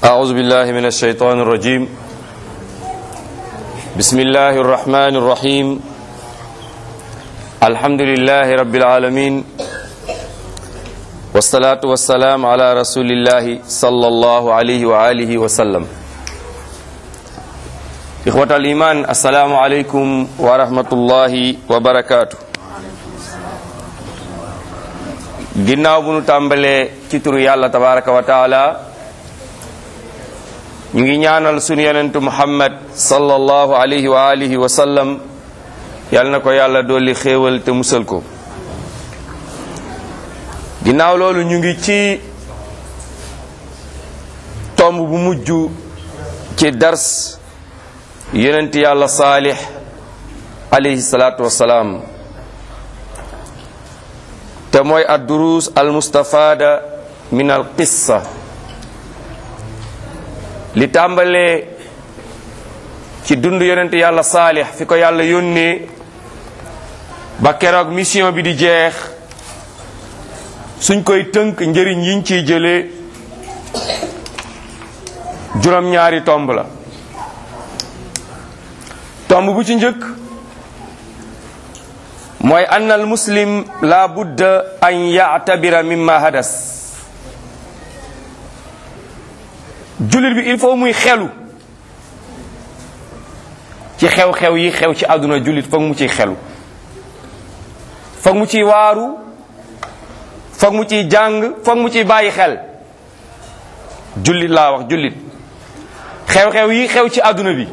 أعوذ بالله من الشيطان الرجيم بسم الله الرحمن الرحيم الحمد لله رب العالمين والصلاة والسلام على رسول الله صلى الله عليه وآله وسلم إخوة الإيمان السلام عليكم ورحمة الله وبركاته ginnaaw bu nu tàmbalee ci turu yàlla tabaraka wa taala ñu ngi ñaanal sunu yonentu muhammad sallallahu alayhi wa alihi wa sallam yàlla na ko yàlla dolli xéewal te musal ko ginnaaw loolu ñu ngi ci tomb bu mujj ci dars yonent yàlla saalix alayhi salaatu wassalaam te mooy ad duruus al mustafaada min al qissa li tàmbalee ci dund yonent yàlla saalix fi ko yàlla yónnee ba keroog mission bi di jeex suñ koy tënk njëriñ yiñ ciy jëlee juróom-ñaari tomb la tomb bu ci njëkk mooy ann al muslim la budda an yactabira mimma hadas jullit bi il faut muy xelu ci xew-xew yi xew ci àdduna jullit foog mu ciy xelu foog mu ciy waaru foog mu ciy jàng foog mu ciy bàyyi xel jullit laa wax jullit xew-xew yi xew ci àdduna bi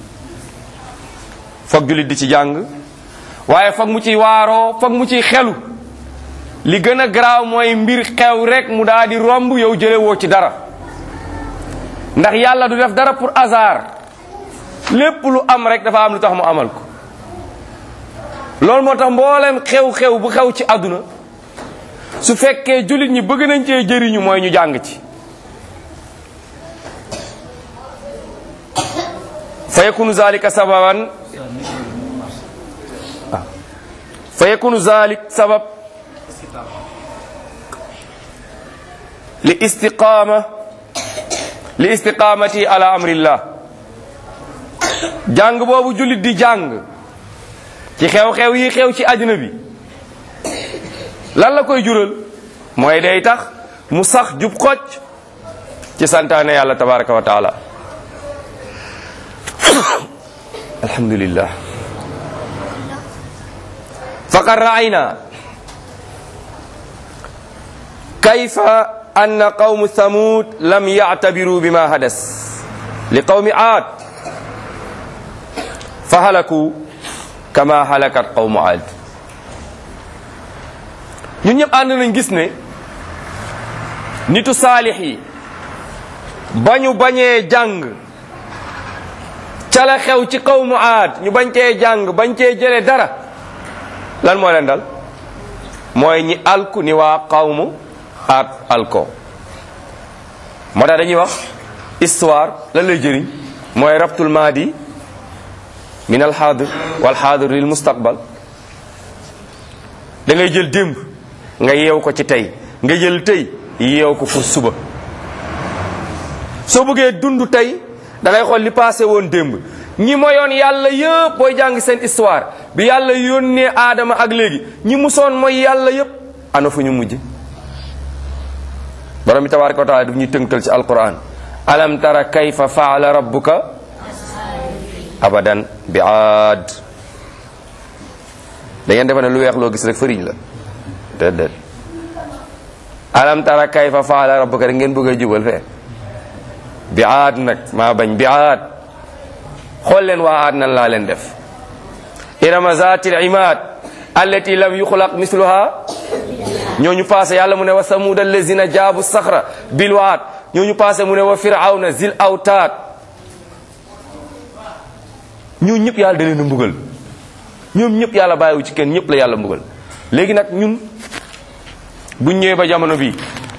foog jullit di ci jàng waaye foog mu ciy waaroo foog mu ciy xelu li gën a garaaw mooy mbir xew rek mu daal di romb yow jële woo ci dara ndax yàlla du def dara pour hasard lépp lu am rek dafa am lu tax mu amal ko loolu moo tax mboolem xew-xew bu xew ci àdduna su fekkee jullit ñi bëgg nañ cee jëriñu mooy ñu jàng ci fa yakunu zalika sababan fa yakunu zalik sabab li istiqama li istiqamati ala amrillah jàng boobu jullit di jàng ci xew-xew yi xew ci àddina bi lan la koy jural mooy day tax mu sax jub xocc ci santaane yàlla tabaraka wa taala alhamdulillah faqad raayna kayfa anna qawmu thamud lam yactabiru bima hadas li qawmi aad fa halaku kama halakat qawmu aad ñun ñëpp ànd nañ gis ne nitu saalix yi bañu bañee jàng ca la xew ci qawmu aad ñu bañ cee jàng bañ cee jële dara lan moo leen dal mooy ñi alku ni waa qawmu aad alko moo tax dañuy wax histoire lan lay jëriñ mooy rabtul maadi min al xaadir wal xaadir lil mustaqbal da ngay jël démb nga yeew ko ci tey nga jël tey yeew ko pour suba soo bëggee dund tey da ngay xool li passé woon démb ñi moyoon yàlla yëpp booy jàng seen histoire bi yàlla yónnee aadama ak léegi ñi musoon mooy yàlla yëpp ana fu ñu mujj borom bi tabaraka wa taala daf ñuy tënkal ci alquran alam tara kayfa faala rabbuka abadan bi aad da ngeen defe ne lu weex loo gis rek fëriñ la déedéet alam tara kayfa faala rabbuka rek ngeen bëgg a jubal fee bi aad nag maa bañ bi aad xool leen waa aad nan laa leen def irama zatil imad allati lam yuxlaq misluha ñooñu passé yàlla mu ne wa samud allazina jaabu saxra bil waad ñooñu passé mu ne wa firawna zil awtaad ñooñu ñëpp yàlla da leen a mbugal ñoom ñëpp yàlla bàyyiwu ci kenn ñëpp la yàlla mbugal léegi nag ñun buñ ñëwee ba jamono bii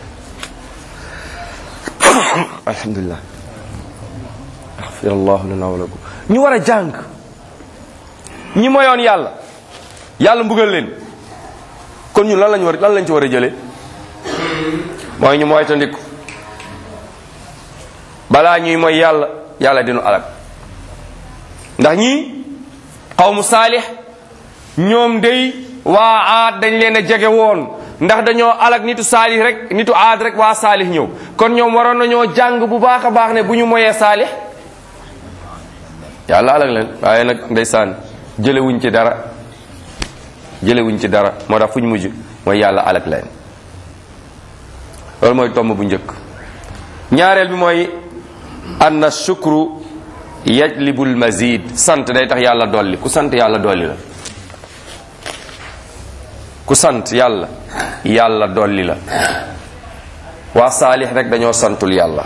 alhamdulilah axfirallahu lana wa lakum ñu war a jàng ñi moyoon yàlla yàlla mbugal leen kon ñun lan lañ war lan lañ ci war a jëlee mooy ñu moytandiku balaa ñuy mooy yàlla yàlla dinu alak ndax ñii xawmu saalix ñoom day waa aad dañ leen a jege woon ndax dañoo alak nitu saalix rek nitu aad rek waa saalix ñëw kon ñoom waroon nañoo jàng bu baax a baax ne bu ñu moyee saalix yàlla alak leen waaye nag ndeysaan jëlewuñ ci dara jëlewuñ ci dara moo tax fu ñu mujj mooy yàlla alak leen loolu mooy tomb bu njëkk ñaareel bi mooy anna shukru yajlibul mazid sant day tax yàlla dolli ku sant yàlla dolli la ku sant yàlla yàlla dolli la waa saalix rek dañoo santul yàlla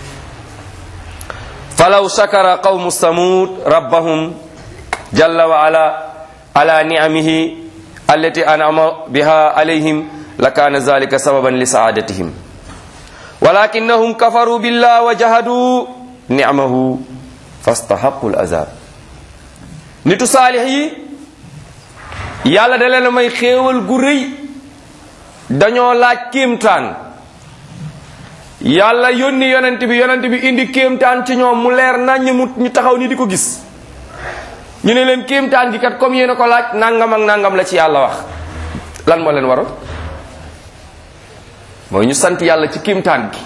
falaw shakara qawmu samud rabbahum jalla wa ala ala ni'amihi allati an'ama biha alayhim lakana zalika sababan li saadatihim walakinnahum kafaru billah wa jahadu ni'amahu fastahaqu al-azab nitu saalix yi yàlla da leen a may xéewal gu rëy dañoo laaj kéemtaan yàlla yónni yonent bi yonent bi indi kéemtaan ci ñoom mu leer nañ mu ñu taxaw ni di ko gis ñu ne leen kéemtaan gi kat comme yéen a ko laaj nangam ak nangam la ci yàlla wax lan moo leen waroon mooy ñu sant yàlla ci kéemtaan gi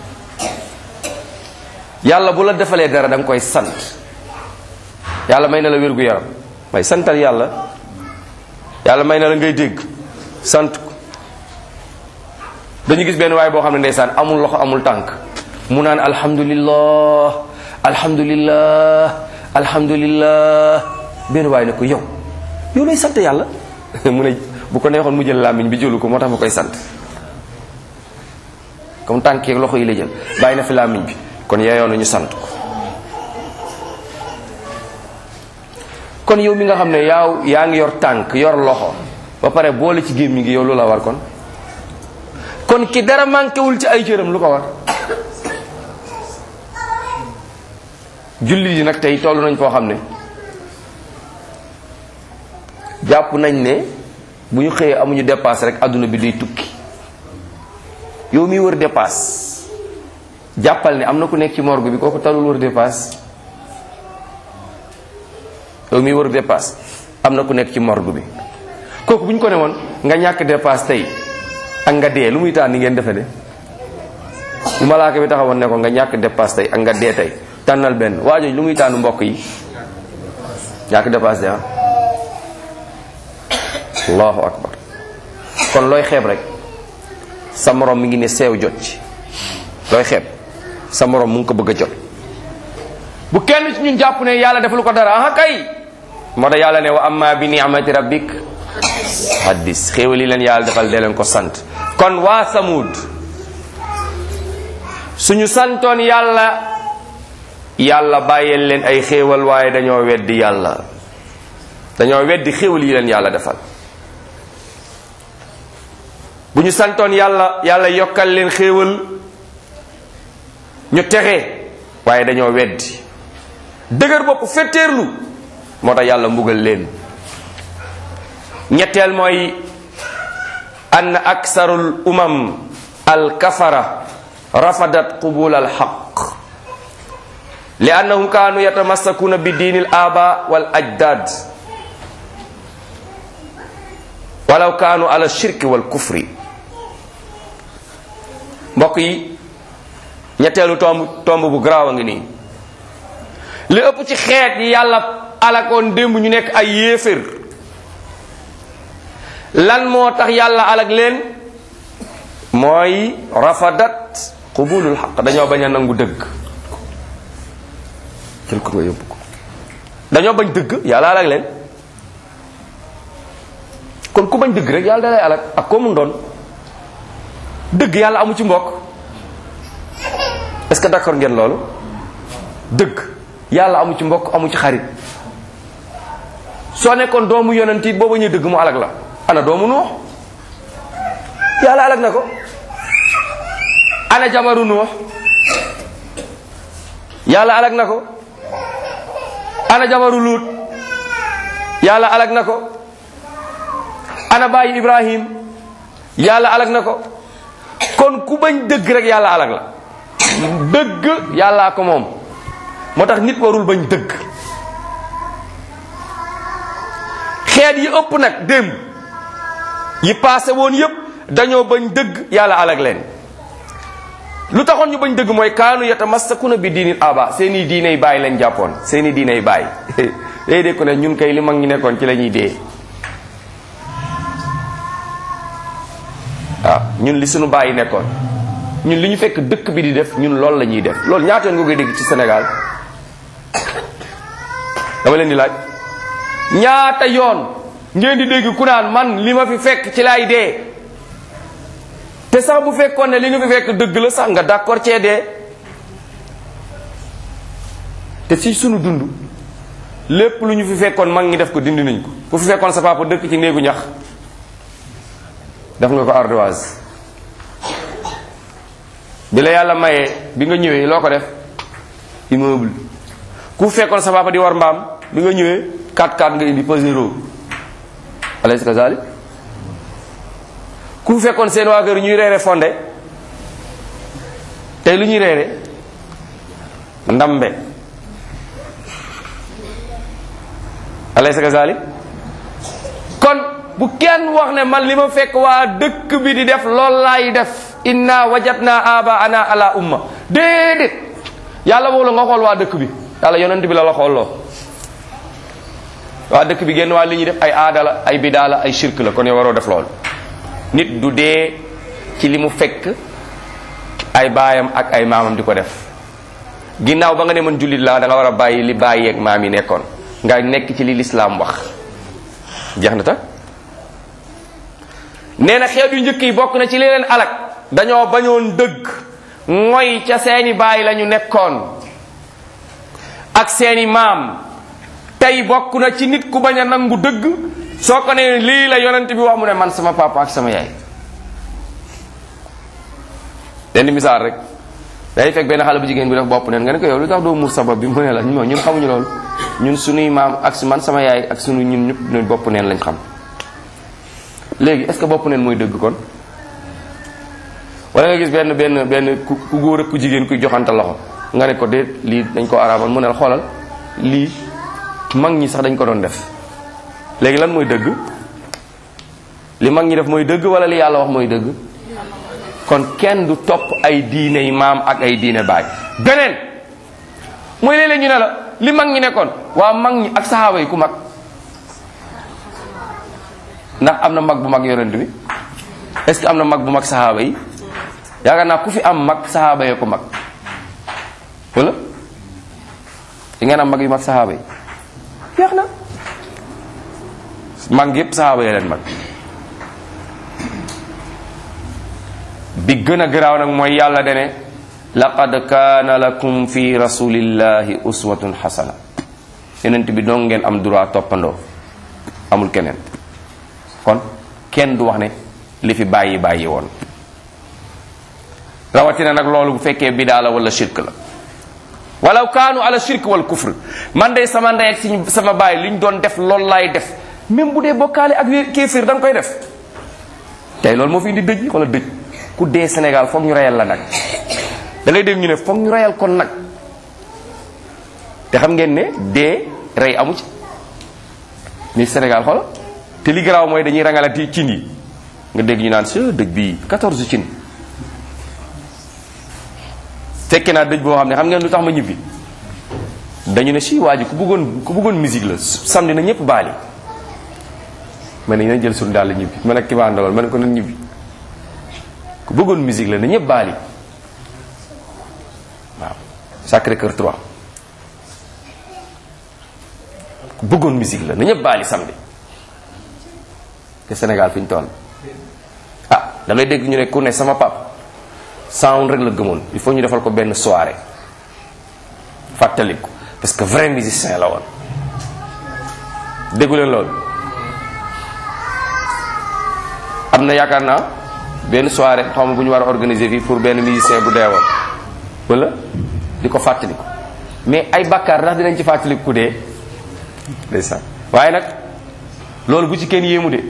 yàlla bu la defalee dara da nga koy sant yàlla may na la wér gu yaram may santal yàlla yàlla may na la ngay dégg sant ko dañu gis benn waay boo xam ne ndeysaan amul loxo amul tànk mu naan alhamdulillah alhamdulillah alhamdulillah benn waay ne ko yow yow lay sant yàlla mu ne bu ko neexoon mu jël làmmiñ bi jëlu ko moo tax ma koy sant comme tànk yeeg loxo yi la jël bàyyi na fi làmmiñ bi kon yeeyoo na ñu sant ko kon yow mi nga xam ne yaaw yaa ngi yor tànk yor loxo ba pare boole ci gémmiñ gi yow lu la war kon kon ki dara manqué wul ci ay cëram lu ko war julli yi nag tey toll nañ foo xam ne jàpp nañ ne bu ñu xëyee amuñu dépasse rek adduna bi day tukki yow miy wër dépasse jàppal ne am na ku nekk ci morgue bi kooku talul wër dépasse yow miy wër dépasse am na ku nekk ci morgue bi kooku bu ñu ko ne woon nga ñàkk dépasse tey ak nga dee lu muy taan ni ngeen defe ne bu malaaka bi taxawoon ne ko nga ñàkk dépasse tey ak nga dee tey tànnal benn waajooju lu muy tànn mbokk yi ñàkk dépasse de ah allahu akbar kon looy xeeb rek sa morom mi ngi ne seew jot ci looy xeeb sa morom mu ngi ko bëgg a jot bu kenn ci ñun jàpp ne yàlla deful ko dara ah kay moo tax yàlla ne wa amma bi ni'mati rabbik haddis xéewal yi leen yàlla defal dee leen ko sant kon waa samud suñu santoon yàlla yàlla bàyyeel leen ay xéewal waaye dañoo weddi yàlla dañoo weddi xéewal yi leen yàlla defal bu ñu santoon yàlla yàlla yokkal leen xéewal ñu texe waaye dañoo weddi dëgër bopp fetteerlu moo tax yàlla mbugal leen ñetteel mooy ann aksarul umam alkafara rafadat qubul alxaq li annahum kaanu yatamassakuna bi diini al aba wal ajdad walaw kaanu ala shirki wal kufri mbokk yi ñetteelu tomb tomb bu garaaw a ngi nii li ëpp ci xeet yi yàlla alakoon démb ñu nekk ay yéefér lan moo tax yàlla alag leen mooy rafadat qubulul xaq dañoo bañ a nangu dëgg jël ko nga yóbbu ko dañoo bañ dëgg yàlla alag leen kon ku bañ dëgg rek yàlla dalay alag ak koo mun doon dëgg yàlla amu ci mbokk est-ce que d'accord ngeen loolu dëgg yàlla amu ci mbokk amu ci xarit soo nekkoon doomu yonent it boo bañee dëgg mu alag la ana doomu nuux yàlla alag na ko ana jabaru nuux yàlla alag na ko ana jabaru luut yàlla alag na ko ana bàyyi ibrahim yàlla alag na ko kon ku bañ dëgg rek yàlla alag la dëgg yàllaa ko moom moo tax nit warul bañ dëgg xeet yi ëpp nag démb yi paase woon yépp dañoo bañ dëgg yàlla alag leen lu taxoon ñu bañ dëgg mooy kaanu yatamassakuna bi diinil aba seeni diiney baay lañ jàppoon seeni diiney baay day dee ko ne ñun kay li mag ñi nekkoon ci la ñuy dee waaw ñun li suñu baay yi nekkoon ñun li ñu fekk dëkk bi di def ñun loolu la ñuy def loolu ñaata yoon nga koy dégg ci Sénégal dama leen di laaj ñaata yoon ngeen di dégg ku naan man li ma fi fekk ci laay dee te sax bu fekkoon ne li nga fi fekk dëgg la sax nga d'accord cee dee te ci sunu dund lépp lu ñu fi fekkoon mag ñi def ko dindi nañ ko ku fi fekkoon sa papa dëkk ci néegu ñax def nga ko ardoise bi la yàlla mayee bi nga ñëwee loo ko def immeuble ku fekkoon sa papa di war mbaam bi nga ñëwee 4-4 nga indi pasero alaysa kazalik ku fekkoon seen waa kër ñuy reere fonde tey lu ñuy reere ndambe alaysa kazalik kon bu kenn wax ne man li ma fekk waa dëkk bi di def lool laay def inna wajadna aba ana ala umma déedéet yàlla woo la nga xool waa dëkk bi yàlla yonent bi la la xooloo waa dëkk bi génn waa li ñuy def ay aada la ay bidaa la ay shirk la kon yow waroo def loolu nit du dee ci li mu fekk ay baayam ak ay maamam di ko def ginnaaw ba nga ne man jullit laa da nga war a bàyyi li bàyyi ak maam yi nekkoon nga nekk ci li lislaam wax jeex na ta nee na xeet yu njëkk yi bokk na ci li leen alak dañoo bañoon dëgg mooy ca seeni baay lañu nekkoon ak seeni maam tey bokk na ci nit ku bañ a nangu dëgg soo ko ne lii la yonent bi wax mu ne man sama papa ak sama yaay lenn misaal rek day fekk benn xale bu jigéen bi def bopp neen nga ne ko yow lu tax doo muur sabab bi mu ne la ñun xamuñu loolu ñun sunuy maam ak man sama yaay ak sunu ñun ñëpp ñun bopp neen lañ xam léegi est ce que bopp neen mooy dëgg kon wala nga gis benn benn benn ku góor ak ku jigéen kuy joxante loxo nga ne ko déet lii dañ ko araamal mu ne la xoolal lii mag ñi sax dañ ko doon def léegi lan mooy dëgg li mag ñi def mooy dëgg wala li yàlla wax mooy dëgg kon kenn du topp ay diine yi maam ak ay diine baay beneen mooy léeg-léeg ñu ne la li mag ñi nekkoon waa mag ñi ak saxaaba yi ku mag ndax am na mag bu mag yonent bi est-ce que am na mag bu mag saxaaba yi yaakaar naa ku fi am mag saxaaba yee ko mag wala di ngeen am mag yu mag saxaaba yi jeex na mag yépp saxaaba yee leen mag bi gën a garaaw nag mooy yàlla dene laqad kaana lakum fi rasulillahi uswatun xasana yonent bi dong ngeen am droit toppandoo amul keneen kon kenn du wax ne li fi bàyyi bàyyi woon rawatina nag loolu bu fekkee bidaa la wala shirk la walaw kaanu ala shirk wal kufr man de sama ndey ak si sama baay li ñu doon def loolu laay def même bu dee bokkaale ak kéefir da nga koy def tey loolu moo fi indi dëj wala dëj ku dee Sénégal foog ñu reyal la nag da ngay dégg ñu ne foog ñu reyal kon nag te xam ngeen ne dee rey amu ci ni Sénégal xoola te li garaaw mooy dañuy rangalati cin yi nga dégg ñu naan si dëj bii 14 cin fekke naa dëj boo xam ne xam ngeen lu tax ma ñibbi dañu ne si waa ji ku bëggoon ku bëggoon musique la samedi na ñëpp baali ma ne nañ jël suñu daal ñibbi man ak ki ma àndaloon ma ne ko nan ñibbi ku bëggoon musique la na ñëpp baali waaw Sacré Cœur 3 ku bëggoon musique la na ñëpp baali samedi te Sénégal fi ñu toll ah da ngay dégg ñu ne ku ne sama pap sound rek la gëmoon il faut ñu defal ko benn soirée fàttaliku parce que vrai musicien la woon déggu leen loolu am na yaakaar naa benn soirée xaw ma bu ñu war a organiser fii pour benn musicien bu deewoon wala di ko fàttaliku mais ay bàkkaar ndax dinañ ci fàttaliku ku dee ndeysaan waaye nag loolu bu ci kenn yéemu de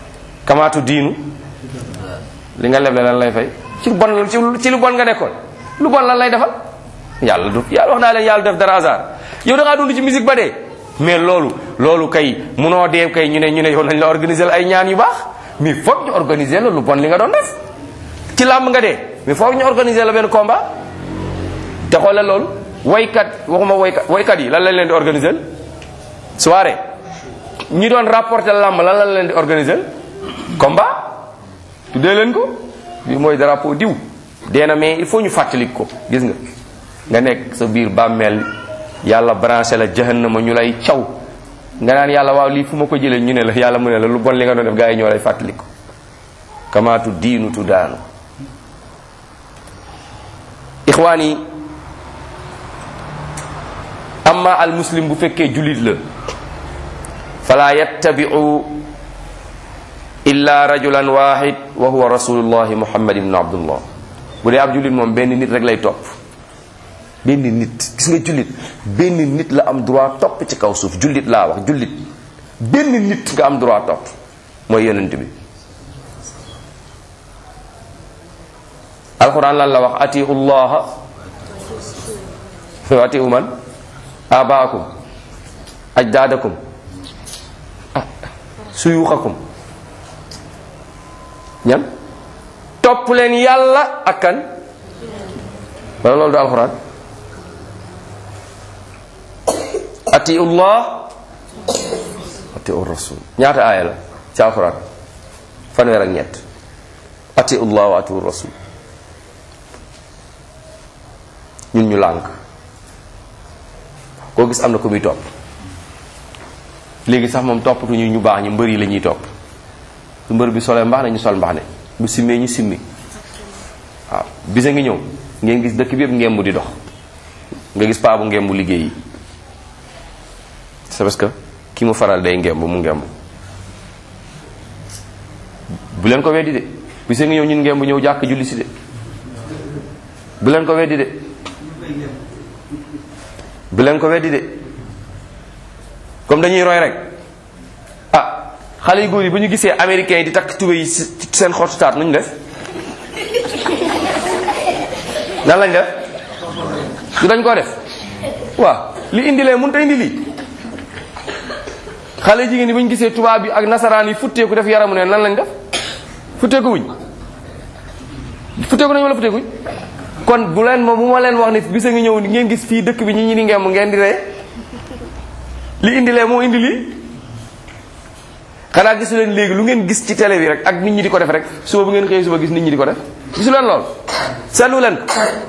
kamaatu diinu li nga leble lan lay fay ci bon ci ci lu bon nga nekkoon lu bon lan lay defal yàlla du yàlla wax naa leen yàlla def dara hasard yow da ngaa dund ci musique ba dee mais loolu loolu kay munoo dee kay ñu ne ñu ne yow nañ la organiser ay ñaan yu baax mais foog ñu organiser la lu bon li nga doon def ci làmb nga dee mais foog ñu organiser la benn combat te xoolal loolu waykat waxuma waykat waykat yi lan lañ leen di organiser soirée ñi doon rapporter làmb lan lañ leen di organiser combat tuddee leen ko bi mooy drapeau diw dee na mais il faut ñu fàttalik ko gis nga nga nekk sa biir bàmmeel yàlla branché la jahannama ñu lay caw nga naan yàlla waaw lii fu ma ko jëlee ñu ne la yàlla mu ne la lu bon li nga doon def gaa yi ñoo lay fàttalik ko kamaatu diinu tu daanu ixwaan yi amma al muslim bu fekkee jullit la fala yattabi'u illa rajulan wahid wa huwa rasulullahi muhammad ibn abdullah bu dee ab jullit moom benn nit rek lay topp benn nit gis nga jullit benn nit la am droit topp ci kaw suuf jullit laa wax jullit benn nit nga am droit topp mooy yonent bi alquran lan la wax atiu llaha wa atiu man abaakum ajdaadakum suyuuxakum ñan topp leen yàlla ak kan wala loolu du alxuraan atiu llah atiu rasul ñaata aaya la ci alxuraan fanweer ak ñett atiu llah wa atiu rasul ñun ñu lànk koo gis am na ko muy topp léegi sax moom toppatuñu ñu baax ñu mbër yi la ñuy topp su mbër bi solee mbax ne ñu sol mbax ne bu simmee ñu simmi waaw bisa ngi ñëw ngeen gis dëkk bi yëpp ngemb di dox nga gis paa bu ngemb liggéey yi c'est parce que ki mu faral day ngemb mu ngemb bu leen ko weddi de bisa ngi ñëw ñun ngemb ñëw jàkk julli si de bu leen ko weddi de bu leen ko weddi de comme dañuy roy rek ah xale yu góor yi bu ñu gisee américains yi di takk tube yi seen xottu taat nu ñu def nan lañ def du dañ koo def waaw li indi lee mënut a indi lii xale jigéen ñi bu ñu gisee tubaab bi ak nasaraan yi futteeku def yaramu ne nan lañ def futteeku wuñ futteeku nañu wala futteekuñ kon bu leen moom bu ma leen wax ni bisa ngi ñëw ngeen gis fii dëkk bi ñi ñi di ngeem ngeen di ree li indi lee moo indi lii xanaa gisu leen léegi lu ngeen gis ci télé bi rek ak nit ñi di ko def rek suba bu ngeen xëyee suba gis nit ñi di ko def gisu leen lool seetlu leen ko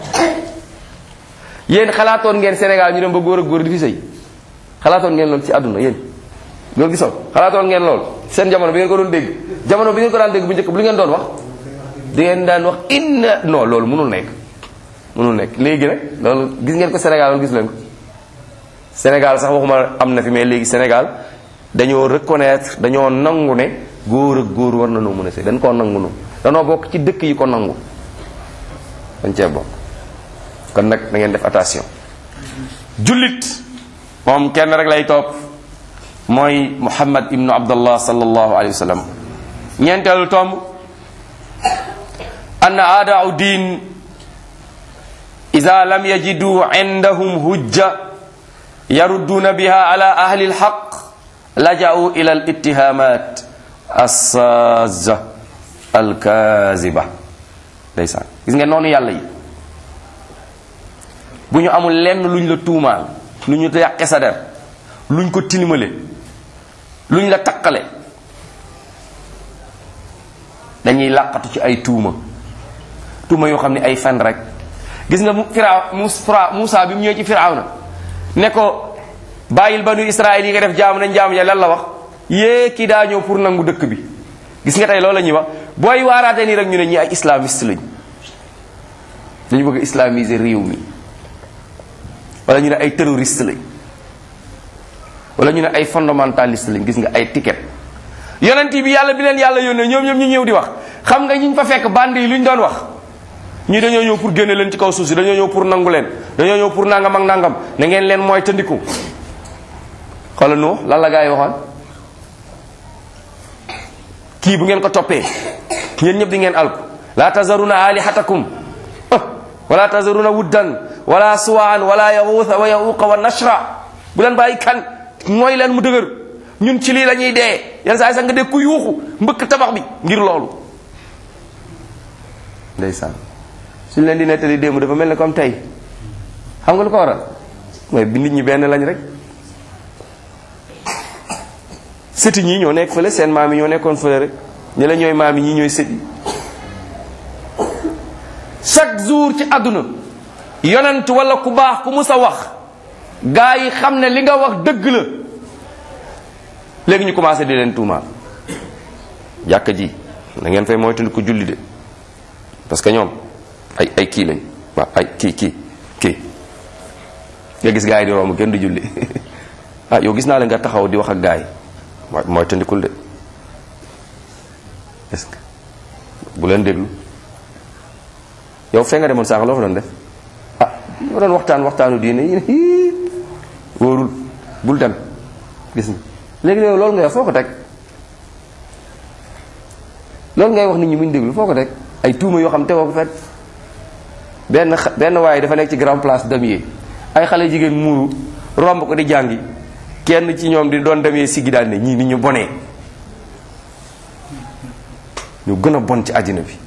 yéen xalaatoon ngeen Sénégal ñu dem ba góor ak góor di fi sëy xalaatoon ngeen lool ci àdduna yéen loolu gisoon xalaatoon ngeen lool seen jamono bi ngeen ko doon dégg jamono bi ngeen ko daan dégg bu njëkk bu li ngeen doon wax di ngeen daan wax inna non loolu mënul nekk mënul nekk léegi nag loolu gis ngeen ko Sénégal loolu gis leen ko Sénégal sax waxuma am na fi mais léegi Sénégal dañoo reconnaître dañoo nangu ne góor ak góor war na noo mën a sëy dañ koo nangu nu danoo bokk ci dëkk yi ko nangu dañ cee bokk kon nag da ngeen def attention jullit moom kenn rek lay topp mooy Muhammad ibnu Abdallah sallallahu alayhi wa sallam ñeenteelu tomb anna aadaau diin ida lam yajidu indahum hujja yarudduuna biha ala ahli alxaq laja'u ila alittihamat assaaza alkaziba ndeysaan gis nga noonu yàlla yi bu ñu amul lenn luñ la tuumaal lu ñu yàqe sa der luñ ko tilimale luñ la taqale dañuy làqatu ci ay tuuma tuuma yoo xam ne ay fen rek gis nga firaaw Muusa bi mu ñëwee ci firawna ne ko bàyyil banu Israël yi nga def jaamu nañ jaamu ja lan la wax yée kii daa ñëw pour nangu dëkk bi gis nga tey loolu la ñuy wax booy waaraatee nii rek ñu ne ñi ay islamiste lañ dañu bëgg islamiser réew mi wala ñu ne ay terroriste lañ wala ñu ne ay fondamentaliste lañ gis nga ay ticket yonent bi yàlla bi leen yàlla yónnee ñoom ñoom ñu ñëw di wax xam nga ñiñ fa fekk band yi lu ñu doon wax ñii dañoo ñëw pour génne leen ci kaw suuf si dañoo ñëw pour nangu leen dañoo ñëw pour nangam ak nangam na ngeen leen mooy tëndiku xoolal nu lan la gaa yi waxoon kii bu ngeen ko toppee yéen ñëpp di ngeen alku laa tazaruna alihatakum wala tazaruna wuddan wala suwaan wala yaxuusa wa yaxuuqa wa nashra bu leen bàyyi kan mooy leen mu dëgër ñun ci lii la ñuy dee yenn saa yi sax nga dégg ku yuuxu mbëkk tabax bi ngir loolu ndeysaan suñ leen di nettali démb dafa mel ne comme tey xam nga lu ko waral mooy bi nit ñi benn lañ rek sëti ñii ñoo nekk fële seen maam yi ñoo nekkoon fële rek ñi la ñooy maam yi ñii ñooy sët yi chaque jour ci àdduna yonent wala ku baax ku mus a wax gaa yi xam ne li nga wax dëgg la léegi ñu commencé di leen tuumaal jàkka ji na ngeen fay moytandi ko julli de parce que ñoom ay ay kii lañ waaw ay kii kii kii nga gis gaa yi di romb kenn du julli ah yow gis naa la nga taxaw di wax ak gaa yi mooy moytandikul de est-ce que bu leen déglu yow fee nga demoon sànq loo fa doon def ah ma doon waxtaan waxtaanu diine yi wóorul bul dem gis nga léegi yow loolu ngay wax foo ko teg loolu ngay wax nit ñi muñ déglu foo ko teg ay tuuma yoo xam tegoo ko fet benn benn waaye dafa nekk ci grand place damier ay xale jigéen muuru romb ko di jàngi kenn ci ñoom di doon demee siggi daal ne ñii nit ñu bonee ñu gën a bon ci àddina bi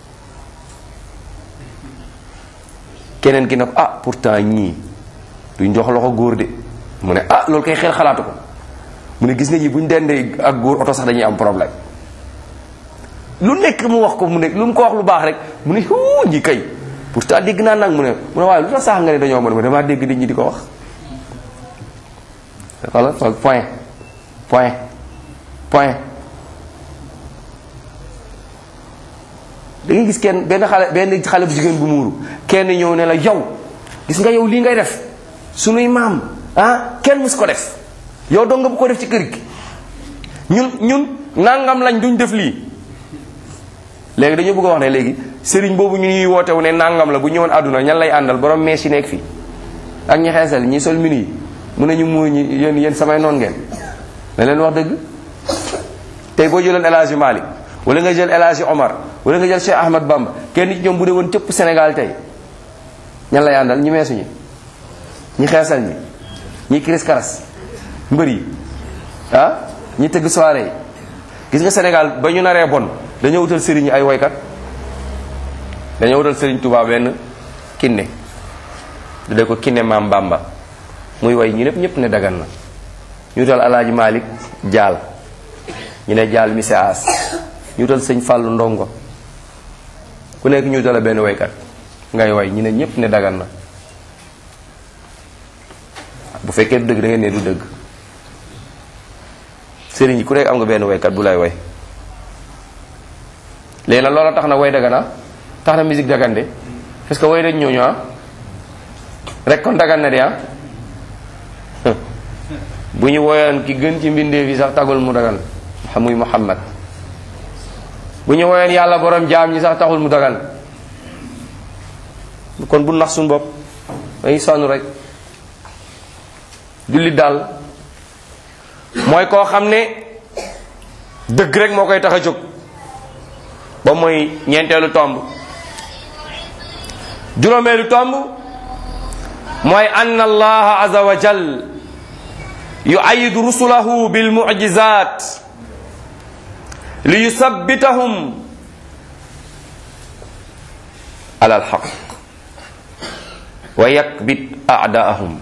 keneen ki ne ko ah pourtant ñii duñ jox loxo góor de mu ne ah loolu kay xel xalaatu ko mu ne gis nga ñi buñ dendee ak góor oto sax dañuy am problème lu nekk mu wax ko mu ne lu mu ko wax lu baax rek mu ne huu ñi kay pourtant dégg naa nag mu ne mu ne waaye lu tax sax nga ne dañoo mën ma damaa dégg nit ñi di ko wax wala point point point da ngay gis kenn benn xale benn xale bu jigéen bu muuru kenn ñëw ne la yow gis nga yow lii ngay def sunuy maam ah kenn mus ko def yow dong nga bu ko def ci kër gi ñun ñun nangam lañ duñ def lii léegi dañu bëgg a wax ne léegi sëriñ boobu ñu ñuy wootewu ne nangam la bu ñëwoon àdduna ñan lay àndal borom mees yi nekk fii ak ñi xeesal ñi sol mini yi mun nañu muur ñi yéen yéen samay noon ngeen na leen wax dëgg tey boo jëloon El Hadji Malick wala nga jël El Hadji Omar wala nga jël Cheikh Ahmad Bamba kenn ci ñoom bu dee woon cëpp Sénégal tey ñan lay àndal ñi meesu ñi ñi xeesal ñi ñi kiris karas mbër yi ah ñi tëgg soirée yi gis nga Sénégal ba ñu naree bon dañoo wutal sëriñ ay woykat dañoo wutal sëriñ Touba benn kinne du ko kinne maam Bamba muy way ñu lépp ñëpp ne dagan na ñu wutal alaaji Malick jaal ñu ne jaal mise as ñu wutal sëñ Fàllu ndongo ku nekk ñu wutal benn waykat ngay way ñu ne ñëpp ne dagan na bu fekkee du dëgg da ngeen ne du dëgg sëriñ yi ku nekk am nga benn waykat bu lay way léegi nag loola tax na way dagana tax na musique dagan de parce que way dañ ñooñu ah rek kon dagan na de ah bu ñu woyoon ki gën ci mbindeef yi sax tagul mu dagan muy Muhammad bu ñu woyoon yàlla borom jaam ñi sax taxul mu dagan kon bu nax suñu bopp dañuy sonn rek jullit daal mooy koo xam ne dëgg rek moo koy tax a jóg ba mooy ñeenteelu tomb juróomeelu tomb mooy ann allaha aza wa jal yuayidu rusulahu bilmujizat li yusabbitahum ala alxaq wa yakbit aadaahum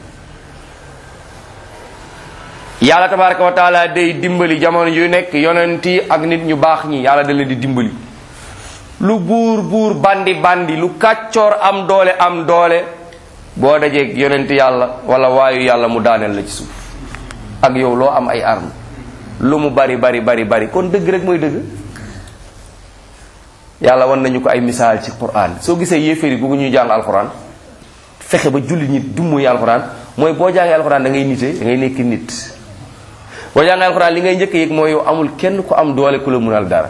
yàlla tabaraka wa taala day dimbali jamono yu nekk yonent yi ak nit ñu baax ñi yàlla da leen di dimbali lu buur buur bandi bandi lu kàccoor am doole am doole boo dajeeg yonent yàlla wala waayu yàlla mu daaneel la ci suuf ak yow loo am ay arme lu mu bari bari bari bari kon dëgg rek mooy dëgg yàlla wan nañu ko ay misaal ci quran soo gisee yéeféeri gu ñuy jàng alquran fexe ba julli nit du muy alquran mooy boo jàngee alquran da ngay nite da ngay nekk nit boo jàngee alquran li ngay njëkk yëg mooy yow amul kenn ku am doole ku la munal dara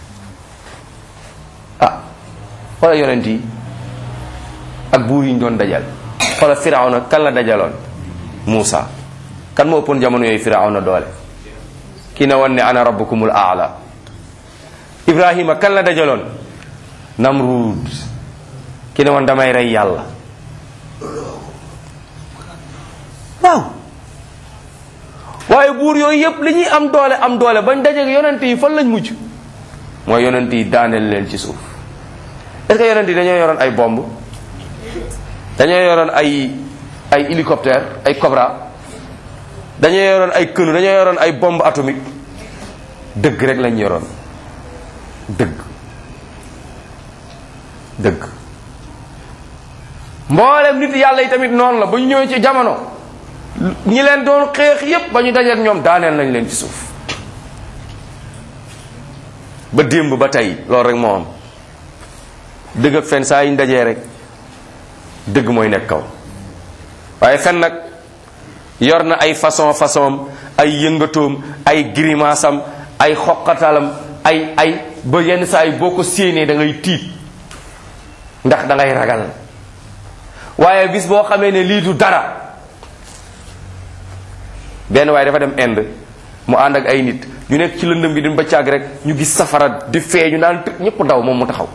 ah xoola yonent yi ak buur yi ñu doon dajal xoola firawna kan la dajaloon Muusa kan moo ëppoon jamono yooyu firawna doole ki ne woon ne ana rabbukumul aala ibrahima kan la dajaloon namrud ki ne woon damay rey yàlla waaw waaye buur yooyu yëpp li ñuy am doole am doole bañ dajeeg yonent yi fan lañ mujj mooy yonent yi daaneel leen ci suuf est-ce que yonent yi dañoo yoroon ay bomb dañoo yoroon ay ay hélicoptère ay Cobra dañoo yoroon ay kënu dañoo yoroon ay bombe atomique dëgg rek lañ yoroon dëgg dëgg mboolem nit yàlla yi tamit noonu la ba ñu ñëwee ci jamono ñi leen doon xeex yépp ba ñu dajeek ñoom daaneel nañ leen ci suuf ba démb ba tey loolu rek moo am dëgg ak fen saa yi ñu dajee rek dëgg mooy nekk kaw waaye fen nag yor na ay façon façon ay yëngatoom ay grimaasam ay xoqatalam ay ay ba yenn saa yi boo ko séenee da ngay tiit ndax da ngay ragal waaye bis boo xamee ne lii du dara benn waaye dafa dem Inde mu ànd ak ay nit ñu nekk ci lëndëm gi di ba càgg rek ñu gis safara di feeñu naan ñëpp daw moom mu taxaw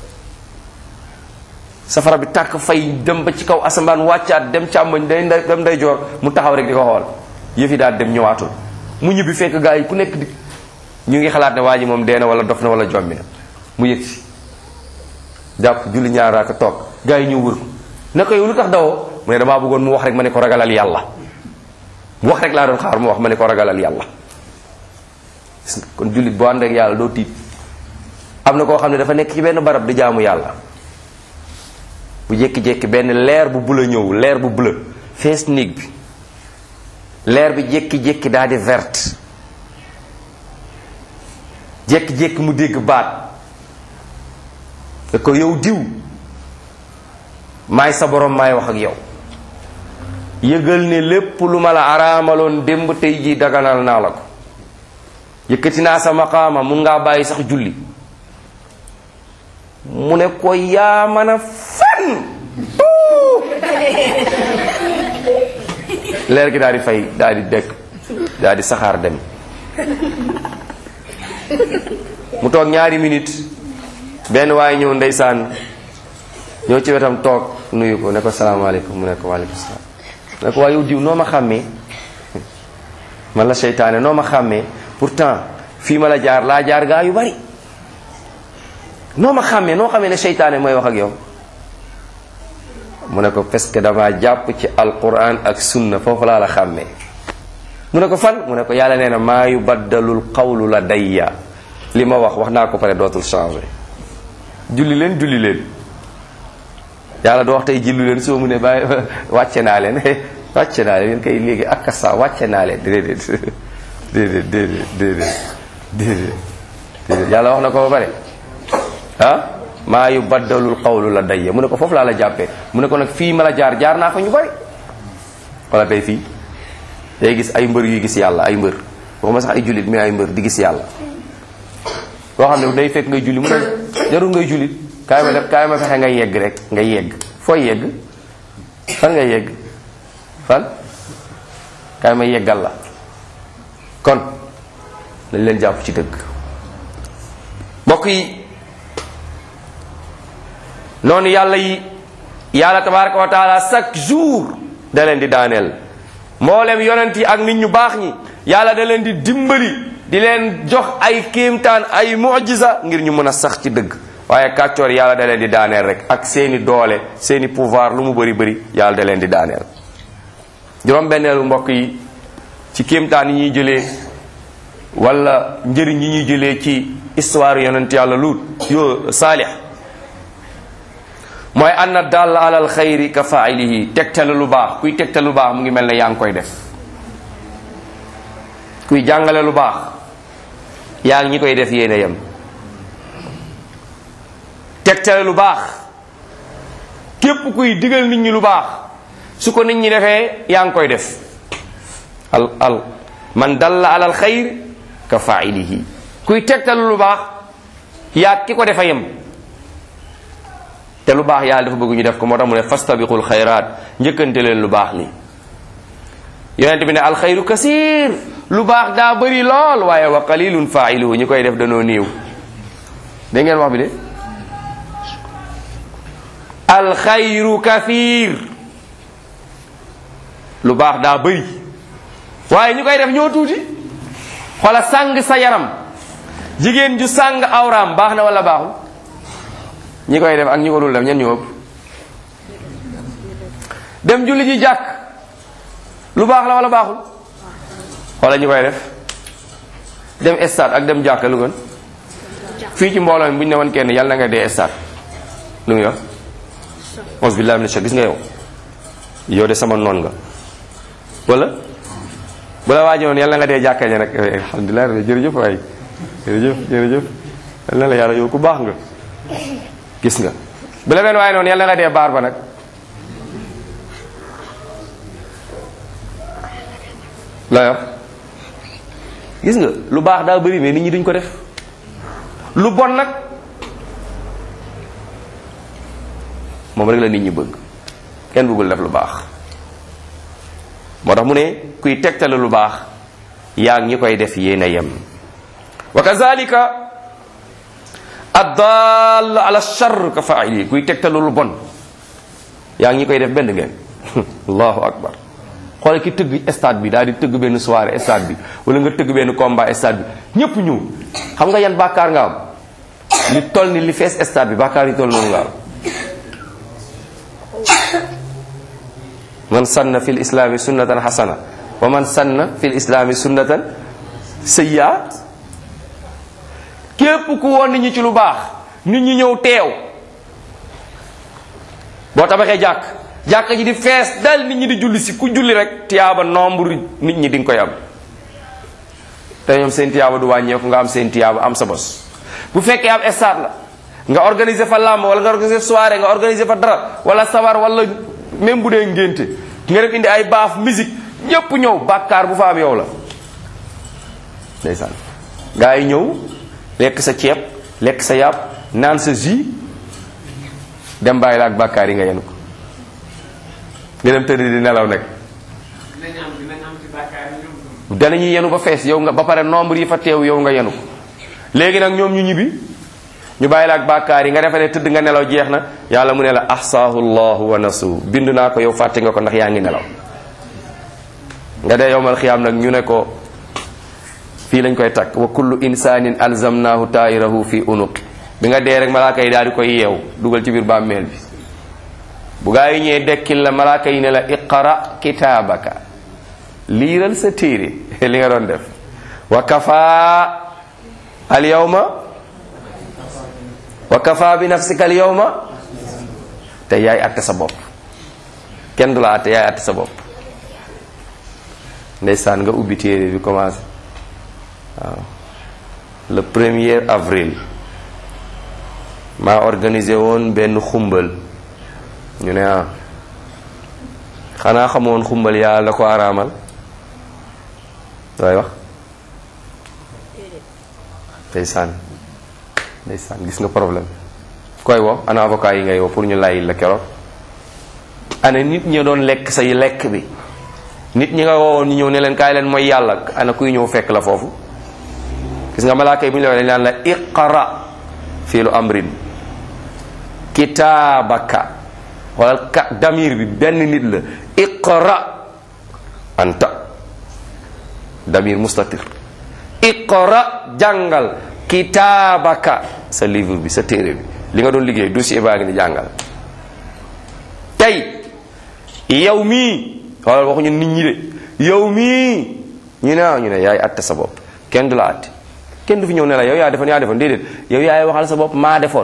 safara bi tàkk fay dem ba ci kaw asamaan wàccaat dem càmmoñ day dem day joor mu taxaw rek di ko xool yëf yi daal dem ñëwaatul mu ñibbi fekk gaa yi ku nekk di ñu ngi xalaat ne waa ji moom dee na wala dof na wala jommi na mu yëg si jàpp julli ñaar raaka toog gaa yi ñëw wër ko ne ko yow lu tax dawoo mu ne damaa bëggoon mu wax rek ma ne ko ragalal yàlla mu wax rek laa doon xaar mu wax ma ne ko ragalal yàlla gis nga kon jullit boo ànd ak yàlla doo tiit am na koo xam ne dafa nekk ci benn barab di jaamu yàlla bu jékki-jékki benn leer bu bula ñëw leer bu bula fees néeg bi leer bi jékki-jékki daal di verte jékki-jékki mu dégg baat da ko yow diw maay sa borom maay wax ak yow yëgal ne lépp lu ma la araamaloon démb tey jii daganal naa la ko yëkkati naa sa maqaama mun ngaa bàyyi sax julli mu ne ko yaa mën a fen leer gi daal di fay daal di dekk daal di saxaar dem mu toog ñaari minute benn waaye ñëw ndeysaan ñëw ci wetam toog nuyu ko ne ko salaamaaleykum mu ne ko waaleykum salaam ne ko waaye yow diw noo ma xàmmee man la seytaane noo ma xàmmee pourtant fii ma la jaar laa jaar gaa yu bari noo ma xàmmee noo xamee ne seytaane mooy wax ak yow mu ne ko parce que dama jàpp ci alquran ak sunna foofu laa la xàmmee mu ne ko fan mu ne ko yàlla nee na maa yu baddalul qawlu la dayya li ma wax wax naa ko pare dootul changé julli leen julli leen yàlla du wax tey julli leen soo mu ne bàyyi wàcce naa leen wàcce naa leen yéen kay léegi ak sa wàcce naa leen déedéet déedéet déedéet déedéet déedéet déedéet yàlla wax na ko ba pare ah maa yu baddalul qawlu la dayya mu ne ko foofu laa la jàppee mu ne ko nag fii ma la jaar jaar naa fa ñu bari wala tey fii day gis ay mbër yuy gis yàlla ay mbër waxuma sax ay jullit mais ay mbër di gis yàlla koo xam ne day fekk ngay julli mu ne jarul ngay jullit kaay ma def kaay ma fexe ngay yegg rek ngay yegg fooy yegg fan ngay yegg fan kaay ma yeggal la kon nañ leen jàpp ci dëgg mbokk yi noonu yàlla yi yàlla tabaraka wa taala chaque jour da leen di daaneel mboolem yonent yi ak nit ñu baax ñi yàlla da leen di dimbali di leen jox ay kéemtaan ay mujiza ngir ñu mën a sax ci dëgg waaye kàccoor yàlla da leen di daaneel rek ak seeni doole seeni pouvoir lu mu bëri bëri yàlla da leen di daaneel juróom-benneelu mbokk yi ci kéemtaan yi ñuy jëlee wala njëriñ yi ñuy jëlee ci histoire yonent yàlla luut yo saalix mooy anna dall alal xayri ka failihi tegtale lu baax kuy tegtale lu baax mu ngi mel ne yaa ngi koy def kuy jàngale lu baax yaa ngi ñi koy def yéen a yem tegtale lu baax képp kuy digal nit ñi lu baax su ko nit ñi defee yaa ngi koy def al al man dalla alal xayr ka failihi kuy tegtale lu baax yaa ki ko defa yem te lu baax yàlla dafa bëgg ñu def ko moo tax mu ne fastabiqul xayraat njëkkante leen lu baax li yonente bi ne alxayru kasir lu baax daa bëri lool waaye wa qalilun failuhu ñi koy def danoo néew da ngeen wax bi de alxayru kathir lu baax daa bëri waaye ñu koy def ñoo tuuti xoola sàng sa yaram jigéen ju sàng awraam baax na wala baaxul ñi koy def ak ñi ko dul def ñen ñu ëpp dem julli ji jàkk lu baax la wala baaxul xoola ñi koy def dem stade ak dem jàkk lu gën fii ci mbooloo mi bu ñu ne woon kenn yàlla na nga dee stade lu muy wax mos billahi min shak gis nga yow yow de sama noon nga wala bu la waaji noonu yàlla nga dee jàkka ja nag alhamdulilah jërëjëf waay jërëjëf jërëjëf yal na la yàlla yow ku baax nga gis nga bu la benn waaye noonu yàlla nga dee baar ba nag la yor gis nga lu baax daa bëri mais nit ñi duñ ko def lu bon nag moom rek la nit ñi bëgg kenn bëggul def lu baax moo tax mu ne kuy tegtale lu baax yaa ngi ñi koy def yéen a yem wa kazalika addal ala char ka faili kuy tegtale lu bon yaa ngi ñi koy def benn ngeen allahu akbar xoole ki tëgg stade bi daal di tëgg benn soirée stade bi wala nga tëgg benn combat stade bi ñépp ñëw xam nga yan bàkkaar nga am li toll ni li fees stade bi bàkkaar yi toll noonu nga am man sanna fi lislaami sunnatan xasana wa man sanna fi lislaami sunnatan sayyiat képp ku woon nit ñi ci lu baax nit ñi ñëw teew boo tabaxee jàkk jàkk ji di fees dal nit ñi di julli si ku julli rek tiyaaba nombre nit ñi di nga koy am te ñoom seen tiyaaba du wàññeeku nga am seen tiyaaba am sa bos bu fekkee am stade la nga organiser fa làmb wala nga organiser soirée nga organiser fa dara wala sabar wala même bu dee ngénte nga def indi ay baaf musique ñépp ñëw bàkkaar bu fa am yow la ndeysaan gaa yi ñëw lekk sa ceeb lekk sa yàpp naan sa jus dem bàyyi la ak bàkkaar yi nga yenu ko nga dem tëdd di nelaw nag danañuy yenu ba fees yow nga ba pare nombre yi fa teew yow nga yenu ko léegi nag ñoom ñu ñibbi ñu bàyyi la ak bàkkaar yi nga defe ne tëdd nga nelaw jeex na yàlla mu ne la ahsaahu llahu wa nasu bind naa ko yow fàtte nga ko ndax yaa ngi nelaw nga dee yowmal xiyaam nag ñu ne ko fii lañ koy takk wa kullu insanin alzamnahu tairahu fi unuqi bi nga dee rek malaaka yi daal di koy yeew dugal ci biir bàmmeel bi bu gaa yi ñëwee dekkil la malaaka yi ne la iqra kitaabaka liiral sa téere li nga doon def wa kafa al yawma wa kafa bi nafsika al yawma te yaay atte sa bopp kenn du la atte yaay atte sa bopp ndeysaan nga ubbi téere bi commencé waaw le premier avril maa organisé woon benn xumbal ñu ne ah xanaa xamoon xumbal yàlla da ko araamal looy wax ndeysaan ndeysaan gis nga problème koy wo ana avocat yi ngay woo pour ñu lay la keroog ana nit ñi doon lekk say lekk bi nit ñi nga woowoon ñu ñëw ne leen kaay leen mooy yàlla ana kuy ñëw fekk la foofu gis nga malaaka yi bu ñu la waxee dañ naan la iqra fii lu amrin kitaabaka wala ka damir bi benn nit la iqra anta damir mustatir iqra jàngal kitaabaka sa livre bi sa téere bi li nga doon liggéey dossier baa ngi ni jàngal tey yow mii wala waxuñu nit ñi de yow mii ñu ne ñu ne yaay atte sa bopp kenn du la atte kenn du fi ñëw ne la yow yaa defoon yaa defoon déedéet yow yaay waxal sa bopp maa defoon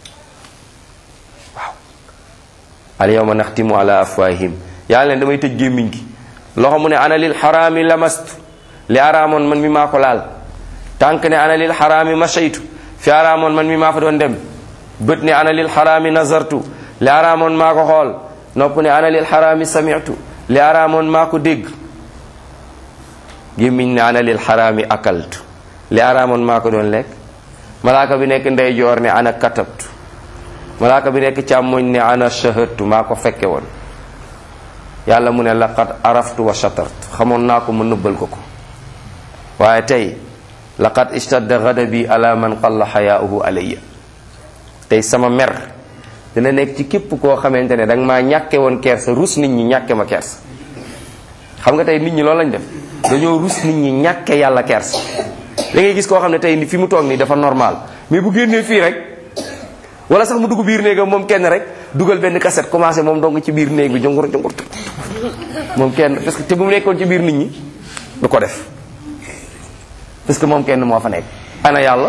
waaw al yawma naxtimu ala afwahim yàlla leen damay tëj gémmiñ gi loxo mu ne ana lil xaraami lamastu li araamoon man mi maa ko laal tànk ne ana lil xaraami mashaytu fi araamoon man mi maa fa doon dem bët ne ana lil xaraami nazartu li araamoon maa ko xool nopp ne ana lil xaraami samitu li araamoon maa ko dégg gémmiñ ne ana lil xaraami akaltu li araamoon maa ko doon lekk malaaka bi nekk ndeyjoor ne ana katabtu malaaka bi nekk càmmoñ ne ana shahadtu maa ko fekke woon yàlla mu ne laqad araftu wa shatartu xamoon naa ko ma nëbbal ko ko waaye tey laqad istadda ghadabi ala man qalla xayaauhu alayya tey sama mer dina nekk ci képp koo xamante ne da nga maa ñàkke woon kersa rus nit ñi ñàkke ma kersa xam nga tey nit ñi loolu lañ def dañoo rus nit ñi ñàkke yàlla kersa da ngay gis koo xam ne tey fi mu toog nii dafa normal mais bu génnee fii rek wala sax mu dugg biir néegam moom kenn rek dugal benn cassette commencé moom dong ci biir néeg bi jongur jongur moom kenn parce que te bu mu nekkoon ci biir nit ñi du ko def parce que moom kenn moo fa nekk ana yàlla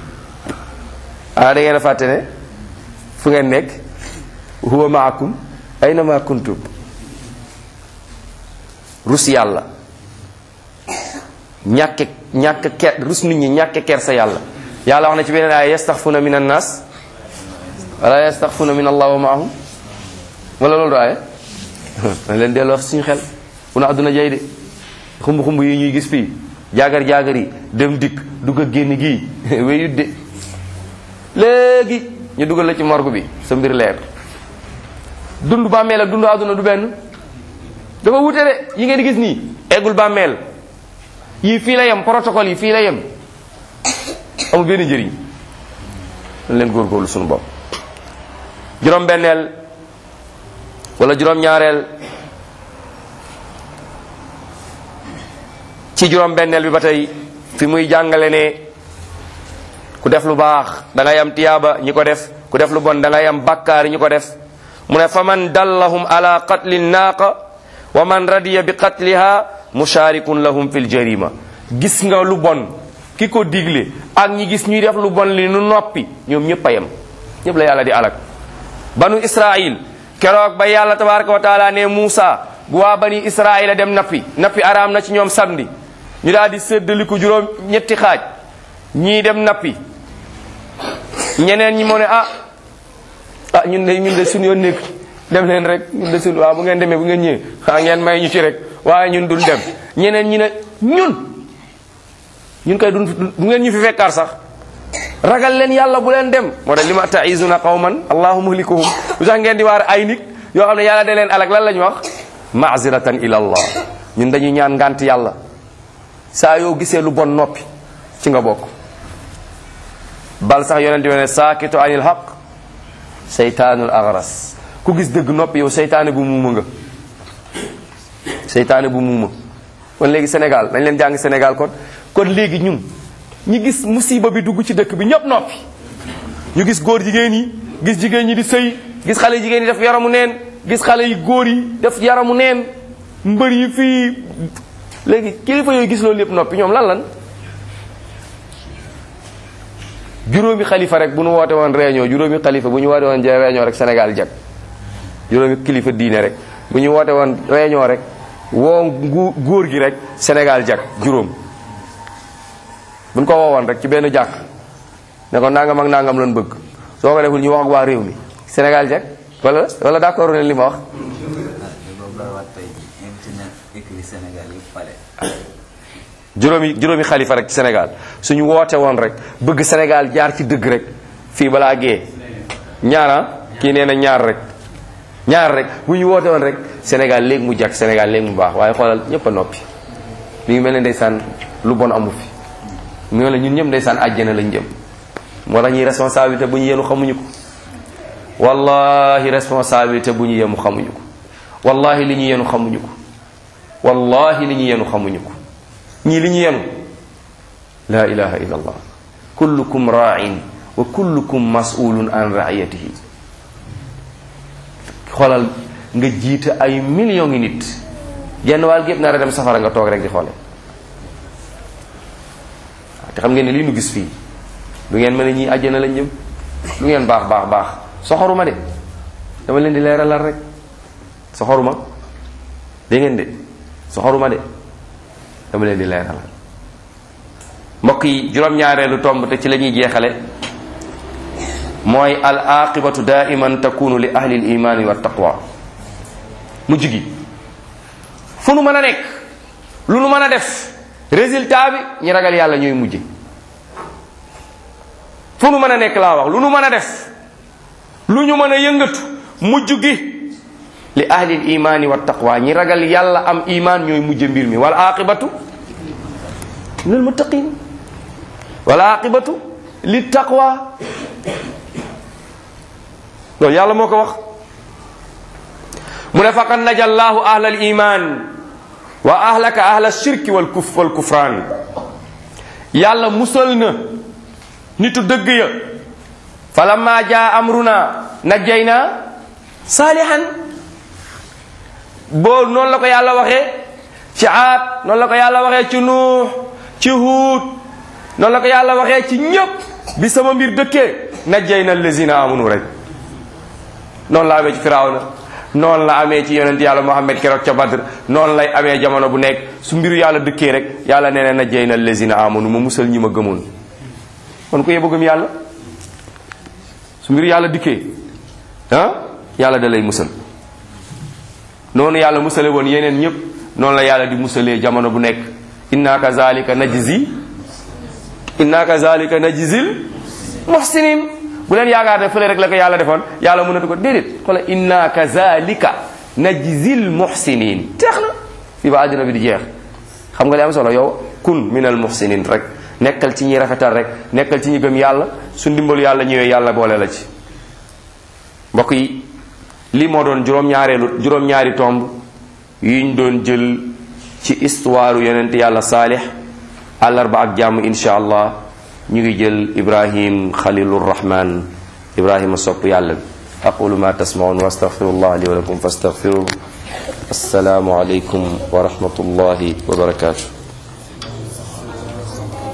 ah da ngeen a fàtte ne fu ngeen nekk huwa maakum ayna ma kuntum rus yàlla ñàkke ñàkk ker rus nit ñi ñàkke ker sa yàlla yàlla wax na ci beneen aaya yastaxfuna min annas wala yastaxfuna min allah wa maahum wala loolu aaya na leen delloo suñu xel bu na àdduna jay de xumb xumb yi ñuy gis fii jaagar jaagar yi dem dikk dugg ak génn gii wéyut de léegi ñu dugal la ci morgue bi sa mbir leer dund bàmmeel ak dund àdduna du benn dafa wute de yi ngeen di gis nii eggul bàmmeel yii fii la yem protocole yi fii la yem amul benn njëriñ dañ leen góorgóorlu suñu bopp juróom benneel wala juróom ñaareel ci juróom benneel bi ba tey fi muy jàngale ne ku def lu baax da ngay am tiyaaba ñi ko def ku def lu bon da ngay am bakkaar ñi ko def mu ne fa man dallahum ala qatli naaqa wa man radiya bi qatliha musharikun lahum fil jarima gis nga lu bon ki ko digle ak ñi gis ñuy def lu bon li nu noppi ñoom ñëpp a yem ñëpp la yàlla di alak banu israil keroog ba yàlla tabaraka wa taala ne Muusa bu waa bani israil a dem nappi nappi araam na ci ñoom samedi ñu daal di séddaliku juróom ñetti xaaj ñii dem nappi ñeneen ñi moo ne ah ah ñun de ñun de suñu yoon nekk dem leen rek ñun de suñu waaw bu ngeen demee bu ngeen ñëwee xaa ngeen may ñu ci rek waaye ñun duñ dem ñeneen ñi ne ñun ñun kay duñ du ngeen ñu fi fekkaar sax ragal leen yàlla bu leen dem moo tax li ma taizuna qawman allahu muhlikuhum lu tax ngeen di waar ay nit yoo xam ne yàlla da leen alak lan la ñu wax maaziratan ila allah ñun dañuy ñaan ngant yàlla saa yoo gisee lu bon noppi ci nga bokk bal sax yonent bi ne saakitu anil haq seytaanul agras ku gis dëgg noppi yow seytaane bu muuma nga seytaane bu muuma kon léegi Sénégal dañ leen jàng Sénégal kon kon léegi ñun ñi gis musiba bi dugg ci dëkk bi ñëpp noppi ñu gis góor jigéen yi gis jigéen ñi di sëy gis xale yi jigéen yi def yaramu neen gis xale yi góor yi def yaramu neen mbër yi fii léegi kilifa yooyu gis loolu yëpp noppi ñoom lan lan juróomi xalifa rek bu ñu woote woon réunion juróomi xalifa bu ñu woote woon réunion rek Sénégal jag juróomi kilifa diine rek bu ñu woote woon réunion rek woo ngu góor gi rek Sénégal jag juróom buñ ko woowoon rek ci benn jàkk ne ko nangam ak nangam lañ bëgg soo ko deful ñu wax ak waa réew mi Sénégal jag wala wala d'accord leen li ma wax juróomi juróomi xalifa rek ci Sénégal suñu woote woon rek bëgg Sénégal jaar ci dëgg rek fii balaa gee ñaara kii nee na ñaar rek ñaar rek bu ñu woote woon rek Sénégal léegi mu jag Sénégal léegi mu baax waaye xoolal ñëpp a noppi mi ngi mel ne ndeysaan lu bon amu fi mu ngi ñun ñëpp ndeysaan àjjana lañ jëm moo tax ñuy responsabilité bu ñu yenu xamuñu ko wallahi responsabilité bu ñu yenu xamuñu ko wallahi li ñu yenu xamuñu ko wallahi li ñu yenu xamuñu ko ñii li ñu yenu la ilaha illa allah kullukum ra'in wa kullukum mas'ulun an ra'iyatihi xoolal nga jiite ay millions ngi nit genn wàll gépp nar a dem safara nga toog rek di xoole te xam ngeen ne lii nu gis fii du ngeen mën a ñii àjjana lañ jëm lu ngeen baax baax baax soxoruma de dama leen di leeralal rek soxoruma dégg ngeen de soxoruma de dama leen di leeralal mbokk yi juróom-ñaareelu tomb te ci la ñuy jeexale mooy al aqibatu daiman takunu li ahli l imani wa taqwa mujj gi fu nu mën a nekk lu nu mën a def résultat bi ñi ragal yàlla ñooy mujje fu nu mën a nekk laa wax lu nu mën a def lu ñu mën a yëngatu mujj gi li ahli l imani wa taqwa ñi ragal yàlla am iman ñooy mujje mbir mi wal aqibatu lil muttaqin wal aqibatu li taqwa loolu yàlla moo ko wax mu ne faqad naja allahu ahla al iman wa ahlaka ahla shirki wal kuf wal kufraan yàlla musal na nitu dëgg ya falamma jaa amruna najjayna saalihan boo noonu la ko yàlla waxee ci aad noonu la ko yàlla waxee ci nuux ci huut noonu la ko yàlla waxee ci ñëpp bi sama mbir dëkkee najjayna allazina amanu rek noonu la amee ci firawna noonu la amee ci yonent yàlla muhammad keroog ca badr noonu lay amee jamono bu nekk su mbiru yàlla dëkkee rek yàlla nee na najjayna allazina amanu ma musal ñi ma gëmoon kon ku yebbu gëm yàlla su mbiru yàlla dikkee ah yàlla da lay musal noonu yàlla musale woon yeneen ñëpp noonu la yàlla di musalee jamono bu nekk inna kazalika najzi inna kazalika najzil muhsinin bu leen yaakaar ne fële rek la ko yàlla defoon yàlla mënatu ko déedéet xoolal inna kazalika najzil muhsinin teex na fii ba àddina bi di jeex xam nga li am solo yow kun minal muhsinin rek nekkal ci ñi rafetal rek nekkal ci ñi gëm yàlla su ndimbalu yàlla ñëwee yàlla boole la ci mbokk yi lii moo doon juróom-ñaareelu juróom-ñaari tomb yuñ doon jël ci histoire yonent yàlla saalix àllarba ak jàmm insha allah ñu ngi jël ibrahim xalilur rahman ibrahima sopp yàlla bi aqulu ma tasmaun wa astaghfirullah li wa lakum fastaghfiruhu assalaamu alaykum wa rahmatullahi wa barakatuh